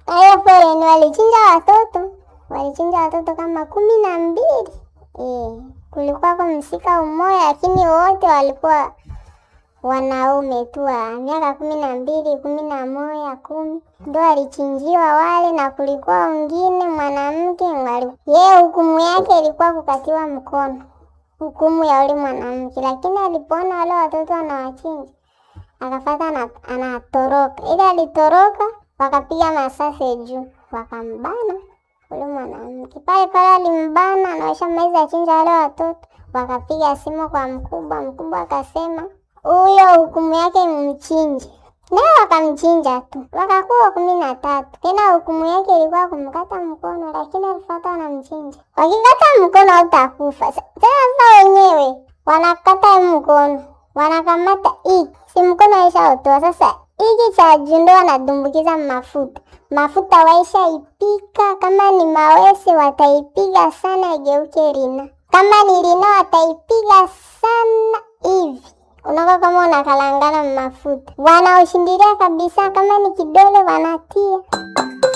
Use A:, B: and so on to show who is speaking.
A: Hiyo foleni walichinja watoto, walichinja watoto kama kumi na mbili. Eh, kulikuwa kwa msika umoja, lakini wote walikuwa wanaume tu wa miaka kumi na mbili, kumi na moja, kumi ndo alichinjiwa wale, na kulikuwa wengine mwanamke yeye hukumu yake ilikuwa kukatiwa mkono, hukumu ya ule mwanamke, lakini alipoona wale watoto wanawachinja akafata anatoroka, ili alitoroka, wakapiga masase juu, wakambana ule mwanamke pale pale, alimbana anaosha maizi achinja wale watoto, wakapiga simu kwa mkubwa. Mkubwa akasema huyo hukumu yake mchinje, naye wakamchinja tu, wakakuwa kumi na tatu. Tena hukumu yake ilikuwa kumkata mkono, lakini alifata wanamchinja. Wakikata mkono utakufa. Tena sasa wenyewe wanakata mkono, wanakamata hiki si mkono ishaotoa sasa hiki cha juu ndo wanadumbukiza mafuta mafuta, waisha ipika. Kama ni mawese wataipiga sana igeuke rina, kama ni rina wataipiga sana hivi unakuwa kama unakalangana mafuta, wanaoshindilia kabisa. Kama ni kidole wanatia